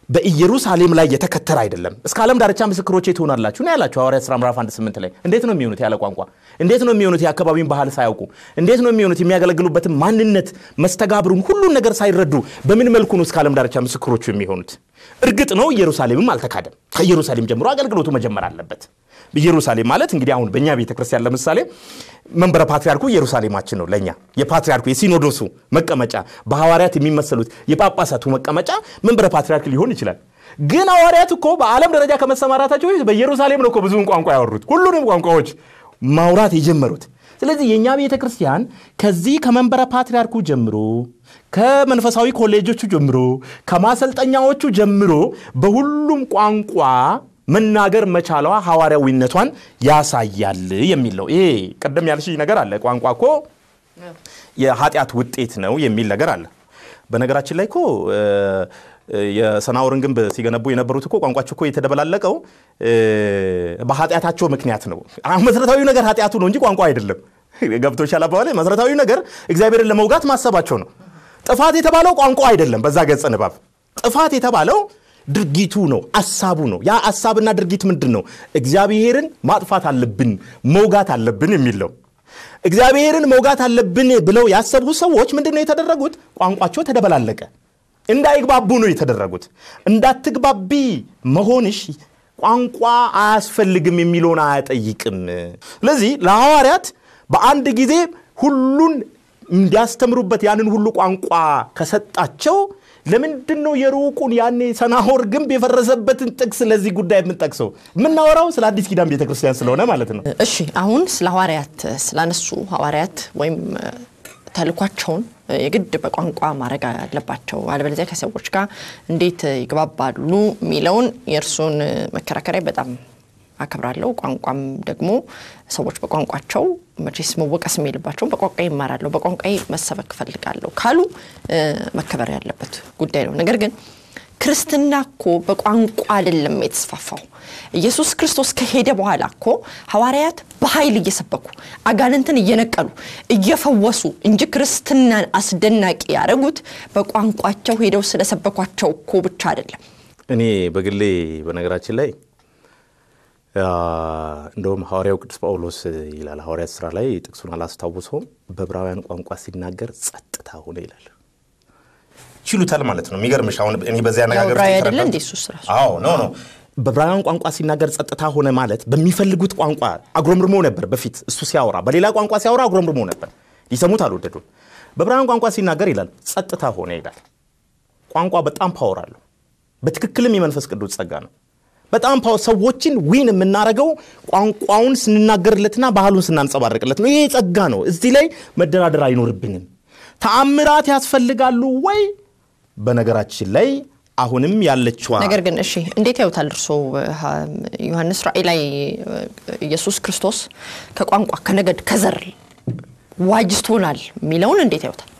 በኢየሩሳሌም ላይ የተከተረ አይደለም። እስከ ዓለም ዳርቻ ምስክሮቼ ትሆናላችሁ ነው ያላቸው ሐዋርያት ሥራ ምዕራፍ 1 8 ላይ። እንዴት ነው የሚሆኑት? ያለ ቋንቋ እንዴት ነው የሚሆኑት? የአካባቢውን ባህል ሳያውቁ እንዴት ነው የሚሆኑት? የሚያገለግሉበትን ማንነት፣ መስተጋብሩን፣ ሁሉን ነገር ሳይረዱ በምን መልኩ ነው እስከ ዓለም ዳርቻ ምስክሮቹ የሚሆኑት? እርግጥ ነው ኢየሩሳሌምም አልተካደም። ከኢየሩሳሌም ጀምሮ አገልግሎቱ መጀመር አለበት። ኢየሩሳሌም ማለት እንግዲህ አሁን በእኛ ቤተ ክርስቲያን ለምሳሌ መንበረ ፓትሪያርኩ ኢየሩሳሌማችን ነው። ለእኛ የፓትሪያርኩ የሲኖዶሱ መቀመጫ በሐዋርያት የሚመሰሉት የጳጳሳቱ መቀመጫ መንበረ ፓትሪያርክ ሊሆን ይችላል። ግን ሐዋርያት እኮ በዓለም ደረጃ ከመሰማራታቸው በፊት በኢየሩሳሌም ነው እኮ ብዙውን ቋንቋ ያወሩት፣ ሁሉንም ቋንቋዎች ማውራት የጀመሩት። ስለዚህ የእኛ ቤተ ክርስቲያን ከዚህ ከመንበረ ፓትሪያርኩ ጀምሮ ከመንፈሳዊ ኮሌጆቹ ጀምሮ ከማሰልጠኛዎቹ ጀምሮ በሁሉም ቋንቋ መናገር መቻሏ ሐዋርያዊነቷን ያሳያል የሚል ነው። ይሄ ቅድም ያልሽ ነገር አለ። ቋንቋ እኮ የኃጢአት ውጤት ነው የሚል ነገር አለ። በነገራችን ላይ እኮ የሰናዖርን ግንብ ሲገነቡ የነበሩት እኮ ቋንቋቸው እኮ የተደበላለቀው በኃጢአታቸው ምክንያት ነው። መሰረታዊ ነገር ኃጢአቱ ነው እንጂ ቋንቋ አይደለም። ገብቶሻል አባባሌ? መሰረታዊ ነገር እግዚአብሔርን ለመውጋት ማሰባቸው ነው። ጥፋት የተባለው ቋንቋ አይደለም። በዛ ገጸ ንባብ ጥፋት የተባለው ድርጊቱ ነው፣ አሳቡ ነው። ያ አሳብና ድርጊት ምንድን ነው? እግዚአብሔርን ማጥፋት አለብን፣ መውጋት አለብን የሚል ነው። እግዚአብሔርን መውጋት አለብን ብለው ያሰቡ ሰዎች ምንድን ነው የተደረጉት? ቋንቋቸው ተደበላለቀ። እንዳይግባቡ ነው የተደረጉት። እንዳትግባቢ መሆንሽ ቋንቋ አያስፈልግም የሚለውን አያጠይቅም። ስለዚህ ለሐዋርያት በአንድ ጊዜ ሁሉን እንዲያስተምሩበት ያንን ሁሉ ቋንቋ ከሰጣቸው ለምንድን ነው የሩቁን ያኔ ሰናዖር ግንብ የፈረሰበትን ጥቅስ ለዚህ ጉዳይ የምንጠቅሰው? የምናወራው ስለ አዲስ ኪዳን ቤተክርስቲያን ስለሆነ ማለት ነው። እሺ አሁን ስለ ሐዋርያት ስላነሱ ሐዋርያት ወይም ተልኳቸውን የግድ በቋንቋ ማድረግ አለባቸው፣ አለበለዚያ ከሰዎች ጋር እንዴት ይግባባሉ የሚለውን የእርሱን መከራከሪያ በጣም አከብራለሁ። ቋንቋም ደግሞ ሰዎች በቋንቋቸው መቼስ መወቀስ የሚልባቸው በቋንቋ ይማራለሁ፣ በቋንቋ መሰበክ እፈልጋለሁ ካሉ መከበር ያለበት ጉዳይ ነው። ነገር ግን ክርስትና እኮ በቋንቋ አይደለም የተስፋፋው። ኢየሱስ ክርስቶስ ከሄደ በኋላ እኮ ሐዋርያት በኃይል እየሰበኩ አጋንንትን እየነቀሉ እየፈወሱ እንጂ ክርስትናን አስደናቂ ያደረጉት በቋንቋቸው ሄደው ስለሰበኳቸው እኮ ብቻ አይደለም። እኔ በግሌ በነገራችን ላይ እንደውም ሐዋርያው ቅዱስ ጳውሎስ ይላል ሐዋርያት ስራ ላይ ጥቅሱን አላስታውሰውም። በዕብራውያን ቋንቋ ሲናገር ጸጥታ ሆነ ይላል። ችሉታል ማለት ነው። የሚገርምሽ አሁን እኔ በዚህ አነጋገር ዕብራዊ አይደለ እንዴ እሱስ ራሱ? አዎ ኖ ኖ በዕብራውያን ቋንቋ ሲናገር ጸጥታ ሆነ ማለት በሚፈልጉት ቋንቋ አጉረምርሞ ነበር። በፊት እሱ ሲያወራ በሌላ ቋንቋ ሲያወራ አጉረምርሞ ነበር። ሊሰሙት አልወደዱም። በዕብራውያን ቋንቋ ሲናገር ይላል ጸጥታ ሆነ ይላል። ቋንቋ በጣም ፓወር አለው። በትክክልም የመንፈስ ቅዱስ ጸጋ ነው። በጣም ሰዎችን ዊን የምናደርገው ቋንቋውን ስንናገርለትና ባህሉን ስናንጸባርቅለት ነው። ይሄ ጸጋ ነው። እዚህ ላይ መደራደር አይኖርብንም። ተአምራት ያስፈልጋሉ ወይ? በነገራችን ላይ አሁንም ያለችዋ ነገር ግን እሺ እንዴት ያዩታል እርሶ ዮሐንስ ራእይ ላይ ኢየሱስ ክርስቶስ ከቋንቋ ከነገድ ከዘር ዋጅቶናል የሚለውን እንዴት ያዩታል?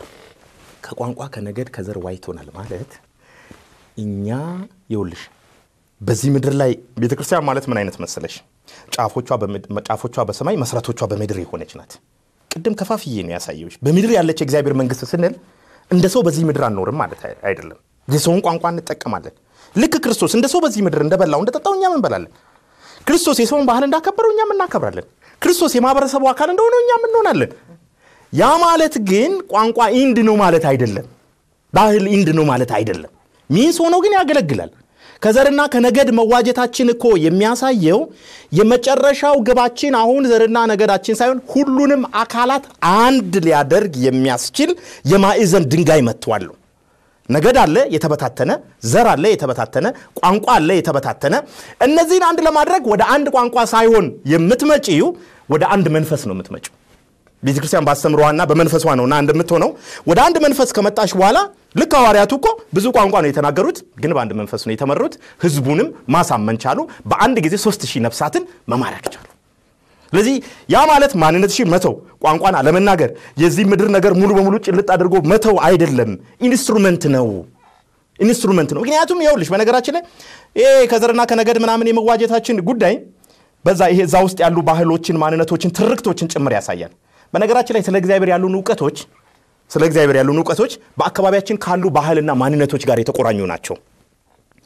ከቋንቋ ከነገድ ከዘር ዋጅቶናል ማለት እኛ ይውልሽ በዚህ ምድር ላይ ቤተ ክርስቲያን ማለት ምን አይነት መሰለሽ? ጫፎቿ በሰማይ መሰረቶቿ በምድር የሆነች ናት። ቅድም ከፋፍዬ ነው ያሳየሁሽ። በምድር ያለች የእግዚአብሔር መንግስት ስንል እንደ ሰው በዚህ ምድር አንኖርም ማለት አይደለም። የሰውን ቋንቋ እንጠቀማለን። ልክ ክርስቶስ እንደ ሰው በዚህ ምድር እንደበላው እንደጠጣው እኛም እንበላለን። ክርስቶስ የሰውን ባህል እንዳከበረው እኛም እናከብራለን። ክርስቶስ የማህበረሰቡ አካል እንደሆነው እኛም እንሆናለን። ያ ማለት ግን ቋንቋ ኢንድ ነው ማለት አይደለም። ባህል ኢንድ ነው ማለት አይደለም። ሚንስ ሆኖ ግን ያገለግላል። ከዘርና ከነገድ መዋጀታችን እኮ የሚያሳየው የመጨረሻው ግባችን አሁን ዘርና ነገዳችን ሳይሆን ሁሉንም አካላት አንድ ሊያደርግ የሚያስችል የማዕዘን ድንጋይ መጥቷል። ነገድ አለ የተበታተነ፣ ዘር አለ የተበታተነ፣ ቋንቋ አለ የተበታተነ። እነዚህን አንድ ለማድረግ ወደ አንድ ቋንቋ ሳይሆን የምትመጪው ወደ አንድ መንፈስ ነው የምትመጪው። ቤተ ክርስቲያን ባስተምሯና በመንፈሷ ነውና እንደምትሆነው ወደ አንድ መንፈስ ከመጣሽ በኋላ ልክ ሐዋርያቱ እኮ ብዙ ቋንቋ ነው የተናገሩት፣ ግን በአንድ መንፈስ ነው የተመሩት። ህዝቡንም ማሳመን ቻሉ። በአንድ ጊዜ ሶስት ሺህ ነፍሳትን መማረክ ቻሉ። ስለዚህ ያ ማለት ማንነትሽን መተው፣ ቋንቋን አለመናገር፣ የዚህ ምድር ነገር ሙሉ በሙሉ ጭልጥ አድርጎ መተው አይደለም። ኢንስትሩመንት ነው ኢንስትሩመንት ነው። ምክንያቱም ይኸውልሽ በነገራችን ላይ ይሄ ከዘርና ከነገድ ምናምን የመዋጀታችን ጉዳይ በዛ ይሄ እዛ ውስጥ ያሉ ባህሎችን፣ ማንነቶችን፣ ትርክቶችን ጭምር ያሳያል። በነገራችን ላይ ስለ እግዚአብሔር ያሉን እውቀቶች ስለ እግዚአብሔር ያሉን እውቀቶች በአካባቢያችን ካሉ ባህልና ማንነቶች ጋር የተቆራኙ ናቸው።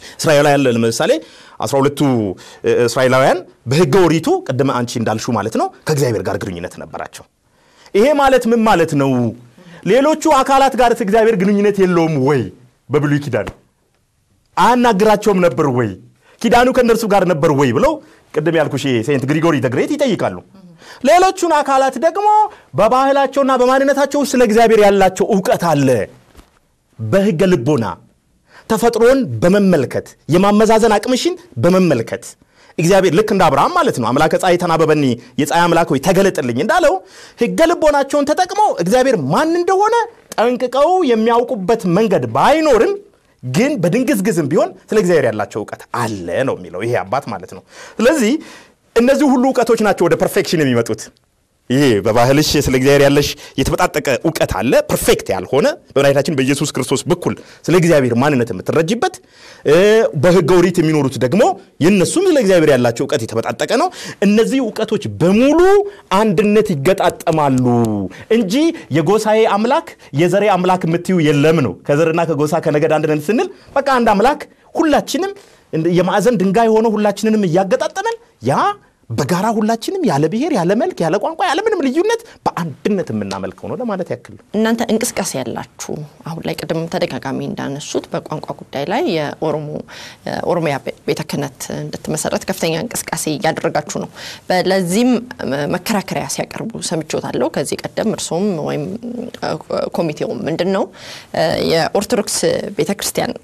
እስራኤላውያን ለምሳሌ አስራ ሁለቱ እስራኤላውያን በሕገ ኦሪቱ ቅድመ አንቺ እንዳልሹ ማለት ነው ከእግዚአብሔር ጋር ግንኙነት ነበራቸው። ይሄ ማለት ምን ማለት ነው? ሌሎቹ አካላት ጋር እግዚአብሔር ግንኙነት የለውም ወይ? በብሉይ ኪዳን አያናግራቸውም ነበር ወይ? ኪዳኑ ከእነርሱ ጋር ነበር ወይ ብለው ቅድም ያልኩሽ ሴንት ግሪጎሪ ተግሬት ይጠይቃሉ። ሌሎቹን አካላት ደግሞ በባህላቸውና በማንነታቸው ስለ እግዚአብሔር ያላቸው እውቀት አለ። በሕገ ልቦና ተፈጥሮን በመመልከት የማመዛዘን አቅምሽን በመመልከት እግዚአብሔር ልክ እንደ አብርሃም ማለት ነው አምላከ ፀሐይ ተናበበኒ የፀሐይ አምላክ ሆይ ተገለጥልኝ እንዳለው ሕገ ልቦናቸውን ተጠቅመው እግዚአብሔር ማን እንደሆነ ጠንቅቀው የሚያውቁበት መንገድ ባይኖርም ግን በድንግዝግዝም ቢሆን ስለ እግዚአብሔር ያላቸው እውቀት አለ ነው የሚለው ይሄ አባት ማለት ነው። ስለዚህ እነዚህ ሁሉ እውቀቶች ናቸው ወደ ፐርፌክሽን የሚመጡት። ይሄ በባህልሽ ስለ እግዚአብሔር ያለሽ የተበጣጠቀ እውቀት አለ፣ ፐርፌክት ያልሆነ በመድኃኒታችን በኢየሱስ ክርስቶስ በኩል ስለ እግዚአብሔር ማንነት የምትረጅበት፣ በሕገ ኦሪት የሚኖሩት ደግሞ የእነሱም ስለ እግዚአብሔር ያላቸው እውቀት የተበጣጠቀ ነው። እነዚህ እውቀቶች በሙሉ አንድነት ይገጣጠማሉ እንጂ የጎሳዬ አምላክ የዘሬ አምላክ የምትዩ የለም ነው። ከዘርና ከጎሳ ከነገድ አንድ ነን ስንል በቃ አንድ አምላክ ሁላችንም የማዕዘን ድንጋይ ሆኖ ሁላችንንም እያገጣጠመን ያ በጋራ ሁላችንም ያለ ብሔር፣ ያለ መልክ፣ ያለ ቋንቋ፣ ያለ ምንም ልዩነት በአንድነት የምናመልከው ነው ለማለት ያክል ነው። እናንተ እንቅስቃሴ ያላችሁ አሁን ላይ ቅድም ተደጋጋሚ እንዳነሱት በቋንቋ ጉዳይ ላይ የኦሮሞ ኦሮሚያ ቤተ ክህነት እንድትመሰረት ከፍተኛ እንቅስቃሴ እያደረጋችሁ ነው። ለዚህም መከራከሪያ ሲያቀርቡ ሰምቾታለሁ ከዚህ ቀደም እርሶም ወይም ኮሚቴውም ምንድን ነው የኦርቶዶክስ ቤተ ክርስቲያን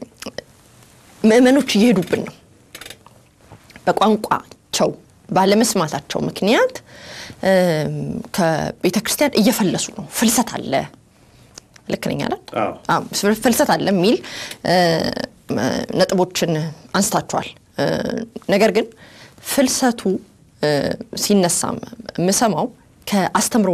ምእመኖች እየሄዱብን ነው በቋንቋቸው ባለመስማታቸው ምክንያት ከቤተ ክርስቲያን እየፈለሱ ነው። ፍልሰት አለ። ልክ ነኝ አይደል? ፍልሰት አለ የሚል ነጥቦችን አንስታችኋል። ነገር ግን ፍልሰቱ ሲነሳ የምሰማው ከአስተምሮ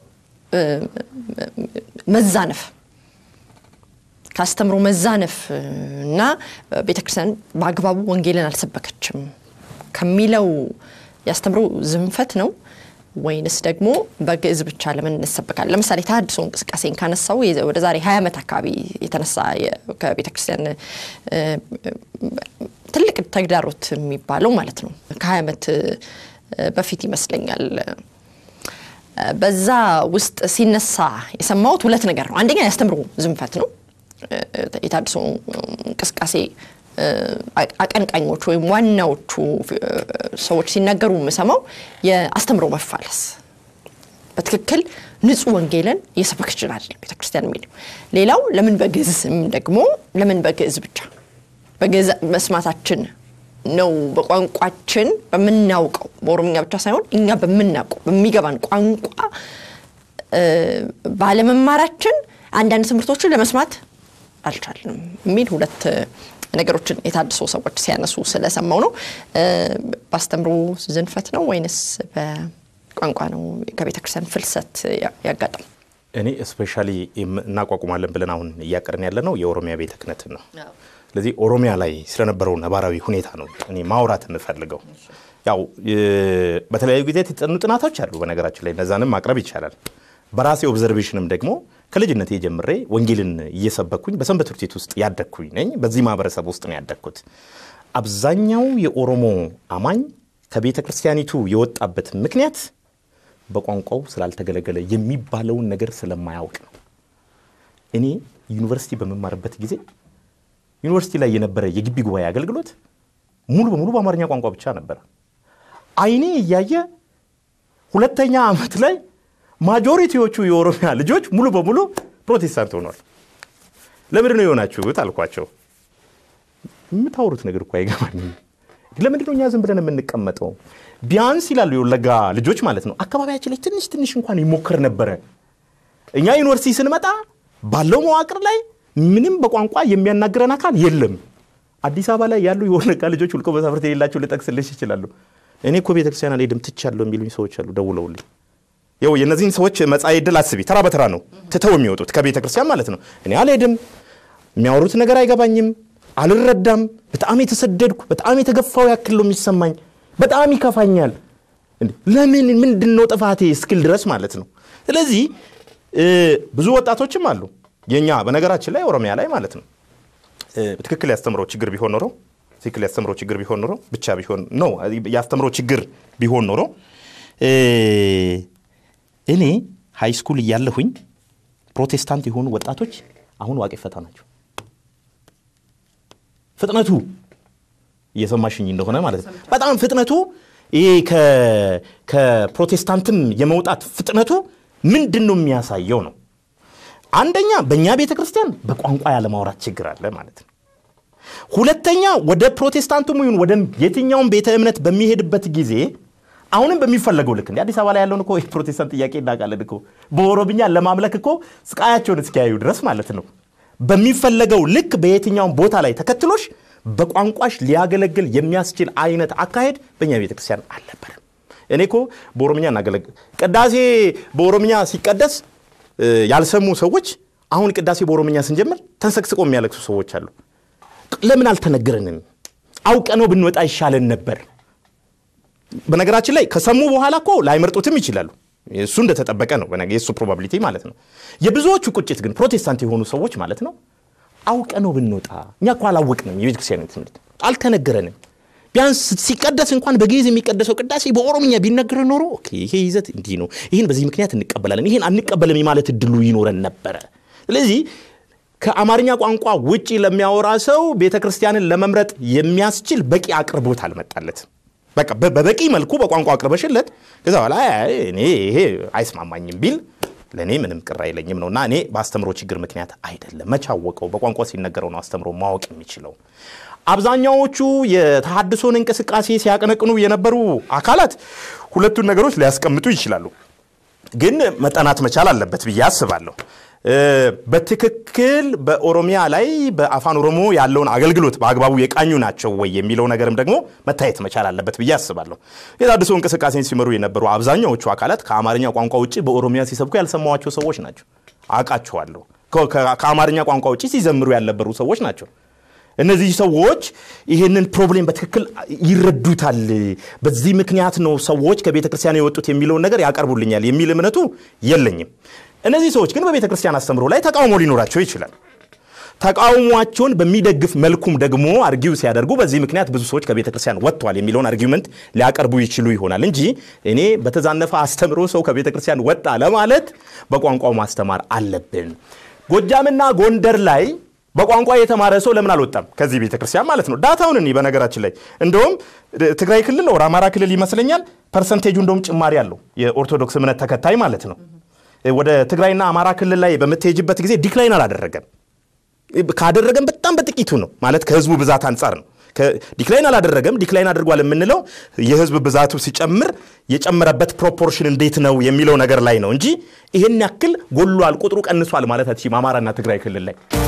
መዛነፍ ከአስተምሮ መዛነፍ እና ቤተክርስቲያን በአግባቡ ወንጌልን አልሰበከችም ከሚለው የአስተምሮ ዝንፈት ነው ወይንስ ደግሞ በግዕዝ ብቻ ለምን እንሰበካለን? ለምሳሌ ተሐድሶ እንቅስቃሴን ካነሳው ወደ ዛሬ ሀያ ዓመት አካባቢ የተነሳ ከቤተ ክርስቲያን ትልቅ ተግዳሮት የሚባለው ማለት ነው ከሀያ ዓመት በፊት ይመስለኛል በዛ ውስጥ ሲነሳ የሰማሁት ሁለት ነገር ነው። አንደኛ የአስተምሮ ዝንፈት ነው። የታድሶ እንቅስቃሴ አቀንቃኞች ወይም ዋናዎቹ ሰዎች ሲናገሩ የምሰማው የአስተምሮ መፋለስ በትክክል ንጹሕ ወንጌልን እየሰበክ ይችላል ቤተክርስቲያን የሚለው ሌላው ለምን በግዕዝ ደግሞ ለምን በግዕዝ ብቻ በግዕዝ መስማታችን ነው በቋንቋችን በምናውቀው በኦሮምኛ ብቻ ሳይሆን እኛ በምናውቀው በሚገባን ቋንቋ ባለመማራችን አንዳንድ ትምህርቶችን ለመስማት አልቻልንም የሚል ሁለት ነገሮችን የታድሶ ሰዎች ሲያነሱ ስለሰማው ነው። በአስተምሮ ዝንፈት ነው ወይንስ በቋንቋ ነው ከቤተ ክርስቲያን ፍልሰት ያጋጠሙ? እኔ ስፔሻሊ እናቋቁማለን ብለን አሁን እያቀርን ያለ ነው የኦሮሚያ ቤተ ክህነትን ነው። ስለዚህ ኦሮሚያ ላይ ስለነበረው ነባራዊ ሁኔታ ነው እኔ ማውራት የምፈልገው። ያው በተለያዩ ጊዜ የተጠኑ ጥናቶች አሉ በነገራችን ላይ እነዛንም ማቅረብ ይቻላል። በራሴ ኦብዘርቬሽንም ደግሞ ከልጅነቴ ጀምሬ ወንጌልን እየሰበኩኝ በሰንበት ትምህርት ቤት ውስጥ ያደግኩኝ ነኝ። በዚህ ማህበረሰብ ውስጥ ነው ያደግኩት። አብዛኛው የኦሮሞ አማኝ ከቤተ ክርስቲያኒቱ የወጣበት ምክንያት በቋንቋው ስላልተገለገለ የሚባለውን ነገር ስለማያውቅ ነው። እኔ ዩኒቨርሲቲ በመማርበት ጊዜ ዩኒቨርሲቲ ላይ የነበረ የግቢ ጉባኤ አገልግሎት ሙሉ በሙሉ በአማርኛ ቋንቋ ብቻ ነበረ። አይኔ እያየ ሁለተኛ ዓመት ላይ ማጆሪቲዎቹ የኦሮሚያ ልጆች ሙሉ በሙሉ ፕሮቴስታንት ሆኗል። ለምንድን ነው የሆናችሁት አልኳቸው። የምታወሩት ነገር እኮ አይገባኝም። ለምንድን ነው እኛ ዝም ብለን የምንቀመጠው? ቢያንስ ይላሉ የወለጋ ልጆች ማለት ነው አካባቢያችን ላይ ትንሽ ትንሽ እንኳን ይሞክር ነበረ። እኛ ዩኒቨርሲቲ ስንመጣ ባለው መዋቅር ላይ ምንም በቋንቋ የሚያናግረን አካል የለም። አዲስ አበባ ላይ ያሉ የወለጋ ልጆች ውልቆ መሳፍርት የሌላቸው ልጠቅስልሽ ይችላሉ። እኔ እኮ ቤተክርስቲያን አልሄድም ትቻለሁ የሚሉኝ ሰዎች አሉ ደውለውልኝ ይኸው የእነዚህን ሰዎች መጻኢ ዕድል አስቢ። ተራ በተራ ነው ትተው የሚወጡት ከቤተ ክርስቲያን ማለት ነው። እኔ አልሄድም፣ የሚያወሩት ነገር አይገባኝም፣ አልረዳም፣ በጣም የተሰደድኩ በጣም የተገፋው ያክል ነው የሚሰማኝ፣ በጣም ይከፋኛል። ለምን ምንድን ነው ጥፋቴ እስክል ድረስ ማለት ነው። ስለዚህ ብዙ ወጣቶችም አሉ የኛ በነገራችን ላይ ኦሮሚያ ላይ ማለት ነው ትክክል ያስተምረው ችግር ቢሆን ኖሮ ትክክል ያስተምረው ችግር ቢሆን ኖሮ ብቻ ቢሆን ነው ያስተምረው ችግር ቢሆን ኖሮ እኔ ሃይ ስኩል እያለሁኝ ፕሮቴስታንት የሆኑ ወጣቶች አሁን ዋቄ ፈታ ናቸው። ፍጥነቱ እየሰማሽኝ እንደሆነ ማለት ነው። በጣም ፍጥነቱ ይሄ ከፕሮቴስታንትም የመውጣት ፍጥነቱ ምንድን ነው የሚያሳየው ነው። አንደኛ በእኛ ቤተ ክርስቲያን በቋንቋ ያለማውራት ችግር አለ ማለት ነው። ሁለተኛ ወደ ፕሮቴስታንቱም ይሁን ወደ የትኛውም ቤተ እምነት በሚሄድበት ጊዜ አሁንም በሚፈለገው ልክ እንደ አዲስ አበባ ላይ ያለውን እኮ የፕሮቴስታንት ጥያቄ እናውቃለን እኮ በኦሮምኛ ለማምለክ እኮ ስቃያቸውን እስኪያዩ ድረስ ማለት ነው። በሚፈለገው ልክ በየትኛውም ቦታ ላይ ተከትሎሽ በቋንቋሽ ሊያገለግል የሚያስችል አይነት አካሄድ በእኛ ቤተክርስቲያን አልነበረም። እኔ እኮ በኦሮምኛ እናገለግል ቅዳሴ በኦሮምኛ ሲቀደስ ያልሰሙ ሰዎች አሁን ቅዳሴ በኦሮምኛ ስንጀምር ተንሰቅስቆ የሚያለቅሱ ሰዎች አሉ። ለምን አልተነገረንም? አውቀነው ብንወጣ ይሻለን ነበር። በነገራችን ላይ ከሰሙ በኋላ እኮ ላይመርጡትም ይችላሉ። እሱ እንደተጠበቀ ነው፣ የእሱ ፕሮባቢሊቲ ማለት ነው። የብዙዎቹ ቁጭት ግን ፕሮቴስታንት የሆኑ ሰዎች ማለት ነው አውቀነው ብንወጣ እኛ እኮ አላወቅንም። የቤተክርስቲያን ትምህርት አልተነገረንም። ቢያንስ ሲቀደስ እንኳን በግዕዝ የሚቀደሰው ቅዳሴ በኦሮምኛ ቢነገር ኖሮ ይሄ ይዘት እንዲህ ነው፣ ይህን በዚህ ምክንያት እንቀበላለን፣ ይህን አንቀበልም የማለት እድሉ ይኖረን ነበረ። ስለዚህ ከአማርኛ ቋንቋ ውጪ ለሚያወራ ሰው ቤተ ክርስቲያንን ለመምረጥ የሚያስችል በቂ አቅርቦት አልመጣለትም። በቃ በበቂ መልኩ በቋንቋ አቅርበሽለት ከዛ በኋላ እኔ ይሄ አይስማማኝም ቢል ለእኔ ምንም ቅር አይለኝም ነው እና እኔ በአስተምሮ ችግር ምክንያት አይደለም። መቻወቀው በቋንቋ ሲነገረው ነው አስተምሮ ማወቅ የሚችለው። አብዛኛዎቹ የተሃድሶን እንቅስቃሴ ሲያቀነቅኑ የነበሩ አካላት ሁለቱን ነገሮች ሊያስቀምጡ ይችላሉ፣ ግን መጠናት መቻል አለበት ብዬ አስባለሁ። በትክክል በኦሮሚያ ላይ በአፋን ኦሮሞ ያለውን አገልግሎት በአግባቡ የቃኙ ናቸው ወይ የሚለው ነገርም ደግሞ መታየት መቻል አለበት ብዬ አስባለሁ። የተሃድሶ እንቅስቃሴን ሲመሩ የነበሩ አብዛኛዎቹ አካላት ከአማርኛ ቋንቋ ውጭ በኦሮሚያ ሲሰብኩ ያልሰማዋቸው ሰዎች ናቸው። አውቃቸዋለሁ። ከአማርኛ ቋንቋ ውጭ ሲዘምሩ ያልነበሩ ሰዎች ናቸው። እነዚህ ሰዎች ይህንን ፕሮብሌም በትክክል ይረዱታል። በዚህ ምክንያት ነው ሰዎች ከቤተ ክርስቲያን የወጡት የሚለውን ነገር ያቀርቡልኛል የሚል እምነቱ የለኝም። እነዚህ ሰዎች ግን በቤተ ክርስቲያን አስተምሮ ላይ ተቃውሞ ሊኖራቸው ይችላል። ተቃውሟቸውን በሚደግፍ መልኩም ደግሞ አርጊው ሲያደርጉ በዚህ ምክንያት ብዙ ሰዎች ከቤተ ክርስቲያን ወጥተዋል የሚለውን አርጊመንት ሊያቀርቡ ይችሉ ይሆናል እንጂ እኔ በተዛነፈ አስተምሮ ሰው ከቤተ ክርስቲያን ወጣ ለማለት በቋንቋው ማስተማር አለብን። ጎጃምና ጎንደር ላይ በቋንቋ የተማረ ሰው ለምን አልወጣም ከዚህ ቤተ ክርስቲያን ማለት ነው? ዳታውን እኔ በነገራችን ላይ እንደውም ትግራይ ክልል ወር አማራ ክልል ይመስለኛል ፐርሰንቴጁ እንደውም ጭማሪ አለው የኦርቶዶክስ እምነት ተከታይ ማለት ነው። ወደ ትግራይና አማራ ክልል ላይ በምትሄጅበት ጊዜ ዲክላይን አላደረገም። ካደረገም በጣም በጥቂቱ ነው ማለት ከህዝቡ ብዛት አንጻር ነው። ዲክላይን አላደረገም። ዲክላይን አድርጓል የምንለው የህዝብ ብዛቱ ሲጨምር የጨመረበት ፕሮፖርሽን እንዴት ነው የሚለው ነገር ላይ ነው እንጂ ይህን ያክል ጎሏል፣ ቁጥሩ ቀንሷል ማለት አትችይም አማራና ትግራይ ክልል ላይ